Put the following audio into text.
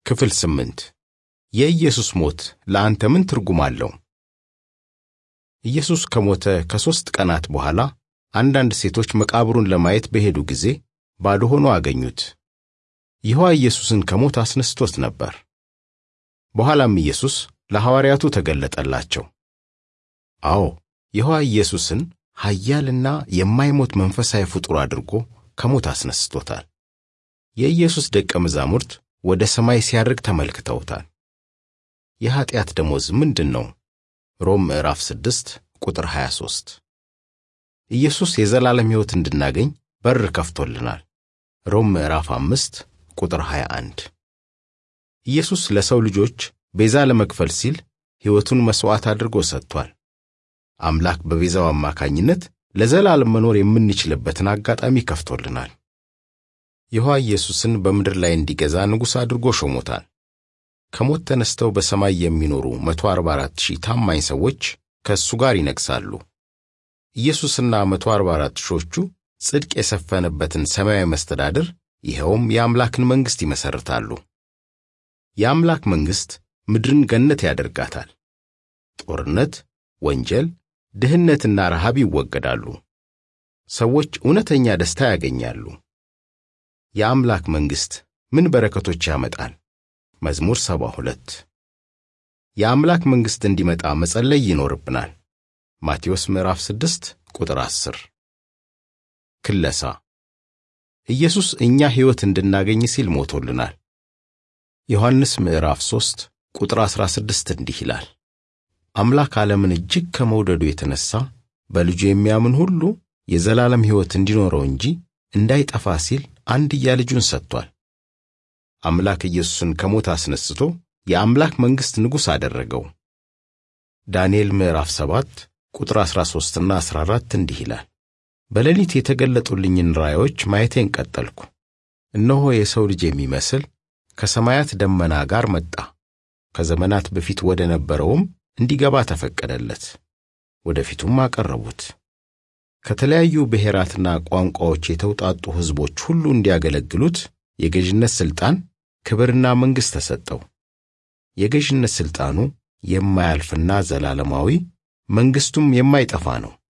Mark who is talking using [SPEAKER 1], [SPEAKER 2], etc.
[SPEAKER 1] ክፍል ስምንት የኢየሱስ ሞት ለአንተ ምን ትርጉም አለው? ኢየሱስ ከሞተ ከሦስት ቀናት በኋላ አንዳንድ ሴቶች መቃብሩን ለማየት በሄዱ ጊዜ ባዶ ሆኖ አገኙት። ይህዋ ኢየሱስን ከሞት አስነስቶት ነበር። በኋላም ኢየሱስ ለሐዋርያቱ ተገለጠላቸው። አዎ ይህዋ ኢየሱስን ኃያልና የማይሞት መንፈሳዊ ፍጡር አድርጎ ከሞት አስነስቶታል። የኢየሱስ ደቀ መዛሙርት ወደ ሰማይ ሲያርግ ተመልክተውታል። የኀጢአት ደሞዝ ምንድን ነው? ሮም ምዕራፍ 6 ቁጥር 23። ኢየሱስ የዘላለም ሕይወት እንድናገኝ በር ከፍቶልናል። ሮም ምዕራፍ 5 ቁጥር 21። ኢየሱስ ለሰው ልጆች ቤዛ ለመክፈል ሲል ሕይወቱን መሥዋዕት አድርጎ ሰጥቷል። አምላክ በቤዛው አማካኝነት ለዘላለም መኖር የምንችልበትን አጋጣሚ ከፍቶልናል። ይሖዋ ኢየሱስን በምድር ላይ እንዲገዛ ንጉሥ አድርጎ ሾሞታል። ከሞት ተነስተው በሰማይ የሚኖሩ 144 ሺህ ታማኝ ሰዎች ከእሱ ጋር ይነግሣሉ። ኢየሱስና 144 ሺዎቹ ጽድቅ የሰፈነበትን ሰማያዊ መስተዳድር ይኸውም የአምላክን መንግሥት ይመሠርታሉ። የአምላክ መንግሥት ምድርን ገነት ያደርጋታል። ጦርነት፣ ወንጀል፣ ድህነትና ረሃብ ይወገዳሉ። ሰዎች እውነተኛ ደስታ ያገኛሉ። የአምላክ መንግሥት ምን በረከቶች ያመጣል? መዝሙር 72 የአምላክ መንግሥት እንዲመጣ መጸለይ ይኖርብናል። ማቴዎስ ምዕራፍ 6 ቁጥር 10 ክለሳ ኢየሱስ እኛ ሕይወት እንድናገኝ ሲል ሞቶልናል። ዮሐንስ ምዕራፍ 3 ቁጥር 16 እንዲህ ይላል፣ አምላክ ዓለምን እጅግ ከመውደዱ የተነሣ በልጁ የሚያምን ሁሉ የዘላለም ሕይወት እንዲኖረው እንጂ እንዳይጠፋ ሲል አንድያ ልጁን ሰጥቷል። አምላክ ኢየሱስን ከሞት አስነስቶ የአምላክ መንግሥት ንጉሥ አደረገው። ዳንኤል ምዕራፍ 7 ቁጥር 13ና 14 እንዲህ ይላል፣ በሌሊት የተገለጡልኝን ራእዮች ማየቴን ቀጠልኩ። እነሆ የሰው ልጅ የሚመስል ከሰማያት ደመና ጋር መጣ። ከዘመናት በፊት ወደ ነበረውም እንዲገባ ተፈቀደለት። ወደፊቱም አቀረቡት። ከተለያዩ ብሔራትና ቋንቋዎች የተውጣጡ ሕዝቦች ሁሉ እንዲያገለግሉት የገዥነት ሥልጣን፣ ክብርና መንግሥት ተሰጠው። የገዥነት ሥልጣኑ የማያልፍና ዘላለማዊ፣ መንግሥቱም የማይጠፋ ነው።